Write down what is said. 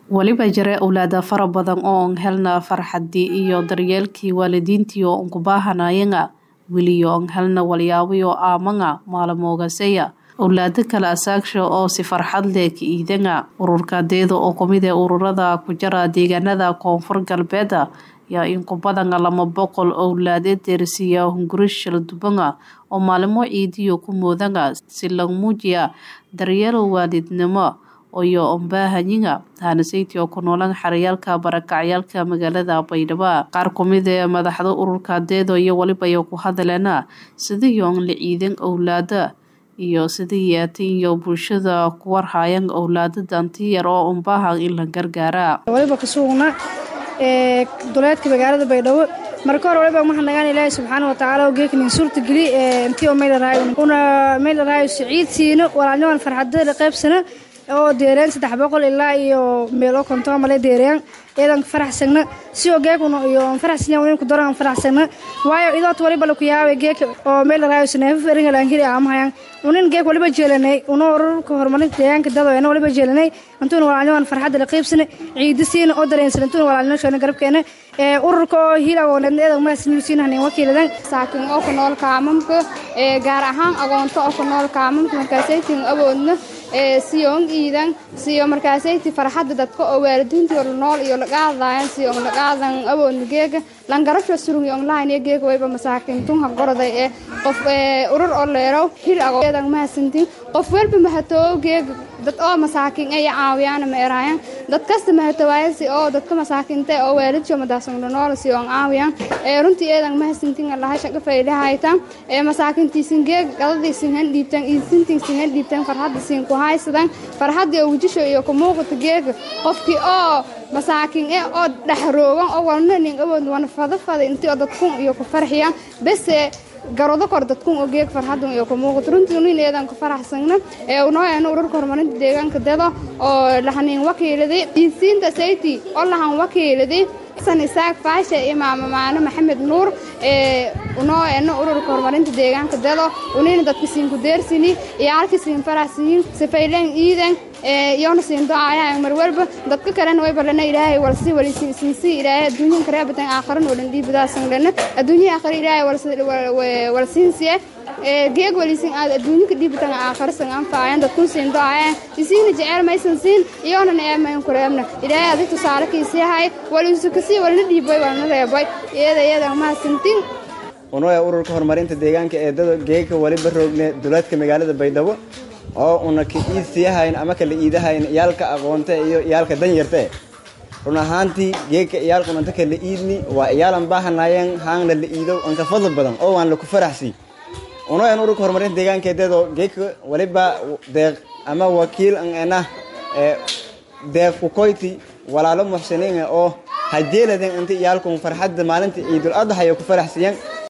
weliba jira owlaada fara badan oo on helna farxadii iyo daryeelkii waalidiintii oo on ku baahanayanga weliyo on helna walyaabayo aamanga maalmoogaseya owlaado kale asaagsha oo si farxad leh ka iidanga ururkaadeeda oo kumid ee ururada ku jara deegaanada koonfur galbeeda yaa in ku badanga lama boqol owlaade deersiya hungurish shalduubanga oo maalimo ciidiyo ku moodanga si lagu muujiya daryeelo waalidnimo iyo ombaahanyiga hanasaytii oo ku noolan xerayaalka barakacyaalka magaalada baydhabo qaar kumid ee madaxda ururkaadeedo iyo weliba ay ku hadaleena sidii on la ciidan owlaada iyo sidii yeetin iyo bulshada ku warhayan owlaada dantiyar oo umbaahan in la gargaara waliba kasuugna ee duleedka magaalada baydhabo marka hore waliba waxaan nagaan ilaahay subxaana wa tacaala oo geeknin suurta geli intii oo maylaraayo una maylaraayo siciid siino walaalniman farxadada qaybsana oo deereen saddex boqol ilaa iyo meelo konton male deereen iyadan faraxsagna si oo geekuna iyo faraxsanya winin ku daran faraxsagna waayo idoot waliba la ku yaabay geek oo meel la raayo saneefo feringa laan hiri aamahayan unin geek waliba jeelanay una ururka horumarinta deegaanka dadweyne waliba jeelanay intuuna walaalniman farxadda la qaybsana ciidi siina oo dareensan intuuna walaalnimo sheena garabkeena ee ururka oo hilago eedan mahadsanisiin hanin wakiiladan saakin oo ku nool kaamamka ee gaar ahaan agoonto oo ku nool kaamamka markaasaytin awoodna ee siyoon iidan siyo markaasayti farxadda dadka oo waalidiintii la nool iyo laqaadaayan siyo laqaadan awoodna geega langarasho surungi online iyo geega wayba masaakiintun ha goroday ee qof urur oo leerow hil ago eedan mahadsantiin qof walba mahatoo geega dad oo masaakiin ay caawiyaan ma eraayan dad kasta mahatawaayan si oo dadka masaakiinta oo waalidjo madaasungna nool si oo caawiyaan ee runtii eedan mahadsantiin allaha shaqa faydahaytan ee masaakiintiisin geeg gadadiisin han dhiibtan iisintiisin han dhiibtan farxadiisin ku haysadan farxadii oo wujisho iyo ku muuqata geega qofkii oo masaakiin ee oo dhaxroogan oo walna nin awood wana fada fada intii oo dadkun iyo ku farxiyaan bese garoodo kor dadkun oo geeg farxadun iyo ku muuqato runtii nin eedan ku faraxsagna ee unooyana ururka horumarinta deegaanka dada oo lahanin wakiiladay diinsiinta sayti oo lahan wakiiladay xasan isaaq faashe imaam maano maxamed nuur ee unooyana ururka horumarinta deegaanka dado unina dadka siin ku deersini iyo halka siin faraxsiin sifayleen iidan iyona siin docaayaan mar walba dadka kalena way balana ilaahay walsi walisiinsi ilaahay adduunyan kareebatan aakharan oo dhan dhiibadaasan lana adduunya aakhara ilaahay walsiinsiye geeg walisin aad adduunyanka dhiibatan aakharasan anfaayan dadkun siin docaayaan isiina jeceel maysan siin iyona neemayn kureebna ilaahay adig tusaale kiisiyahay walisu kasii walna dhiibay walna reebay iyada iyada mahadsantin unooya ururka horumarinta deegaanka ee dada geegka waliba roogne duleedka magaalada baydhabo oo una ka iidsiyahayn ama kala iidahayn iyaalka aqoonte iyo iyaalka danyarte run ahaantii geegka iyaalkunanta kala iidni waa iyaalan baahanayan haangna la iidow anka fadl badan oo waan laku faraxsi unoyan ururka horumarinta deegaankeedeedo geegka waliba deeq ama wakiil an enah deeq kukoyti walaalo muxsiniin oo hajeeladen inta iyaalkun farxadda maalinta ciidul adhayo ku faraxsiyan